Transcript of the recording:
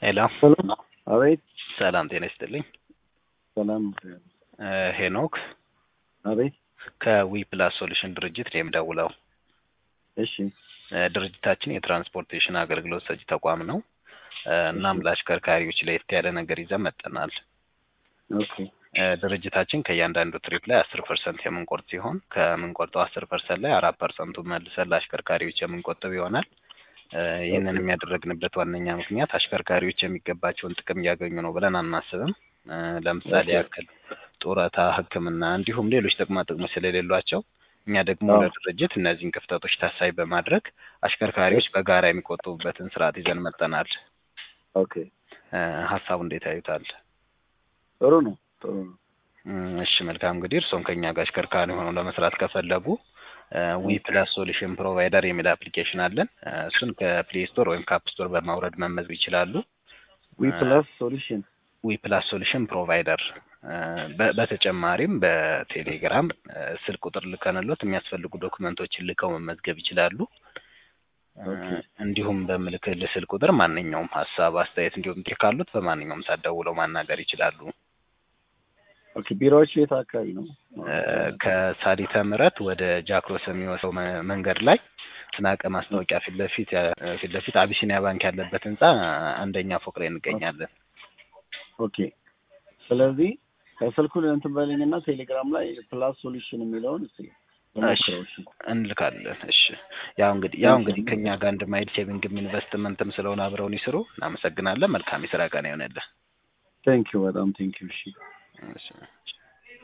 ሄሎ ሰላም አቤት ሰላም ጤና ይስጥልኝ። ሰላም እ ሄኖክ አቤት ከዊ ፕላስ ሶሉሽን ድርጅት ነው የምደውለው። እሺ እ ድርጅታችን የትራንስፖርቴሽን አገልግሎት ሰጪ ተቋም ነው። እ እናም ለአሽከርካሪዎች ለየት ያለ ነገር ይዘን መጥተናል። ኦኬ እ ድርጅታችን ከእያንዳንዱ ትሪፕ ላይ አስር ፐርሰንት የምንቆርጥ ሲሆን ከምንቆርጠው አስር ፐርሰንት ላይ አራት ፐርሰንቱ መልሰን ለአሽከርካሪዎች የምንቆጥብ ይሆናል። እ ይህንን የሚያደረግንበት ዋነኛ ምክንያት አሽከርካሪዎች የሚገባቸውን ጥቅም እያገኙ ነው ብለን አናስብም። እ ለምሳሌ ኦኬ። ያክል ያክል ጡረታ፣ ሕክምና እንዲሁም ሌሎች ጥቅማ ጥቅሞች ስለሌሏቸው እኛ ደግሞ አዎ። ለድርጅት እነዚህን ክፍተቶች ታሳቢ በማድረግ አሽከርካሪዎች በጋራ የሚቆጥቡበትን ስርዓት ይዘን መጥተናል። ኦኬ እ ሀሳቡ እንዴት ያዩታል? ጥሩ ነው ጥሩ ነው። እም፣ እሺ መልካም እንግዲህ እርስዎም ከኛ ጋር አሽከርካሪ ሆነው ለመስራት ከፈለጉ ዊ ፕላስ ሶሉሽን ፕሮቫይደር የሚል አፕሊኬሽን አለን። እ እሱን ከፕሌይ ስቶር ወይም ከአፕ ስቶር በማውረድ መመዝገብ ይችላሉ። ዊ ፕላስ ሶሉሽን ዊ ፕላስ ሶሉሽን ፕሮቫይደር እ በ- በተጨማሪም በቴሌግራም እ ስልክ ቁጥር ልከንሎት የሚያስፈልጉ ዶክመንቶችን ልከው መመዝገብ ይችላሉ። እ ኦኬ። እንዲሁም በምልክል ስልክ ቁጥር ማንኛውም ሀሳብ፣ አስተያየት እንዲሁም ጥሪ ካሉት በማንኛውም ሰዓት ደውለው ማናገር ይችላሉ። ኦኬ ቢሮዎቹ የት አካባቢ ነው? እ ከሳሊተ ምሕረት ወደ ጃክሮስ የሚወስደው መ- መንገድ ላይ ስናቀ ማስታወቂያ ፊት ለፊት ያ- ፊት ለፊት አቢሲኒያ ባንክ ያለበት ህንጻ አንደኛ ፎቅ ላይ እንገኛለን። ኦኬ ስለዚህ ስልኩን እንትን በለኝና ቴሌግራም ላይ ፕላስ ሶሉሽን የሚለውን እስኪ ልሞክረው። እሺ እንልካለን። እሺ ያው እንግዲህ ያው እንግዲህ ከኛ ጋር እንደማይድ ሴቪንግም ኢንቨስትመንትም ስለሆነ አብረውን ይስሩ። እናመሰግናለን። መልካም የስራ ቀን ይሆንልህ። ቴንኪው በጣም ቴንኪው። እሺ እሺ